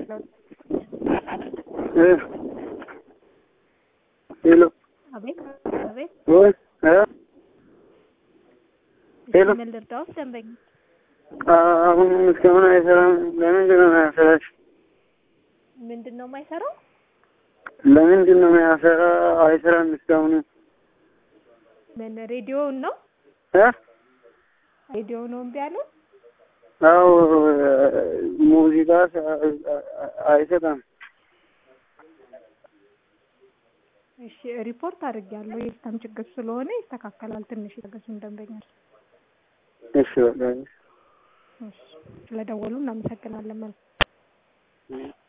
ሄሎ አቤት አቤት፣ ወይ እ ሄሎ ምን ልርዳዎት? ደንበኛ አሁን እስካሁን አይሰራም። ለምንድን ነው የማያሰራሽ? ምንድን ነው የማይሰራው? ለምንድን ነው የማያሰራ? አይሰራም እስካሁን ምን ሬዲዮውን ነው እ ሬዲዮ ነው እምቢ ያለው? አዎ ሙዚቃ አይሰጣም። እሺ ሪፖርት አድርጌያለሁ። የሲስተም ችግር ስለሆነ ይስተካከላል። ትንሽ ይታገሱን ደንበኛል። እሺ በቃ እሺ ስለደወሉ እናመሰግናለን። መልካም